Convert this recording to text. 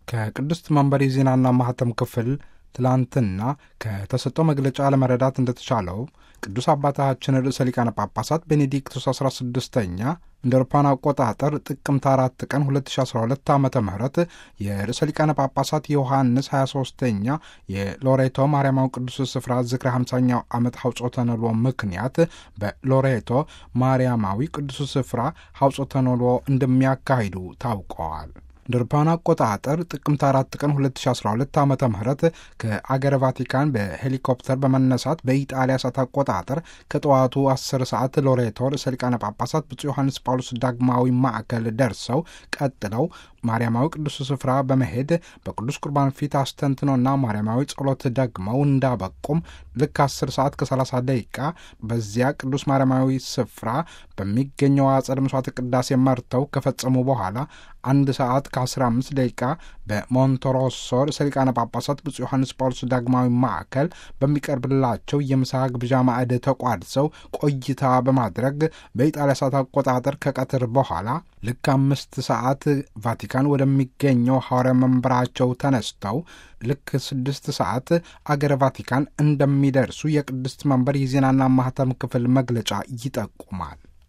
ከቅድስት መንበር የዜናና ማህተም ክፍል ትላንትና ከተሰጠው መግለጫ ለመረዳት እንደተቻለው ቅዱስ አባታችን ርዕሰ ሊቃነ ጳጳሳት ቤኔዲክቱስ 16ኛ እንደ አውሮፓውያን አቆጣጠር ጥቅምት አራት ቀን 2012 ዓ ም የርዕሰ ሊቃነ ጳጳሳት ዮሐንስ 23ኛ የሎሬቶ ማርያማዊ ቅዱስ ስፍራ ዝክረ 50ኛው ዓመት ሐውጾተ ነልዎ ምክንያት በሎሬቶ ማርያማዊ ቅዱስ ስፍራ ሐውጾተ ነልዎ እንደሚያካሂዱ ታውቀዋል። እንደ አውሮፓውያን አቆጣጠር ጥቅምት አራት ቀን 2012 ዓ ም ከአገረ ቫቲካን በሄሊኮፕተር በመነሳት በኢጣሊያ ሰዓት አቆጣጠር ከጠዋቱ 10 ሰዓት ሎሬቶ ርዕሰ ሊቃነ ጳጳሳት ብፁዕ ዮሐንስ ጳውሎስ ዳግማዊ ማዕከል ደርሰው ቀጥለው ማርያማዊ ቅዱስ ስፍራ በመሄድ በቅዱስ ቁርባን ፊት አስተንትኖና ማርያማዊ ጸሎት ደግመው እንዳበቁም ልክ 10 ሰዓት ከ30 ደቂቃ በዚያ ቅዱስ ማርያማዊ ስፍራ በሚገኘው አጸደ መስዋዕት ቅዳሴ መርተው ከፈጸሙ በኋላ አንድ ሰዓት ከ15 ደቂቃ በሞንቶሮሶ ርዕሰ ሊቃነ ጳጳሳት ብፁዕ ዮሐንስ ጳውሎስ ዳግማዊ ማዕከል በሚቀርብላቸው የምሳ ግብዣ ማዕድ ተቋድሰው ቆይታ በማድረግ በኢጣሊያ ሰዓት አቆጣጠር ከቀትር በኋላ ልክ አምስት ሰዓት ቫቲካን ወደሚገኘው ሐዋርያ መንበራቸው ተነስተው ልክ ስድስት ሰዓት አገረ ቫቲካን እንደሚደርሱ የቅድስት መንበር የዜናና ማህተም ክፍል መግለጫ ይጠቁማል።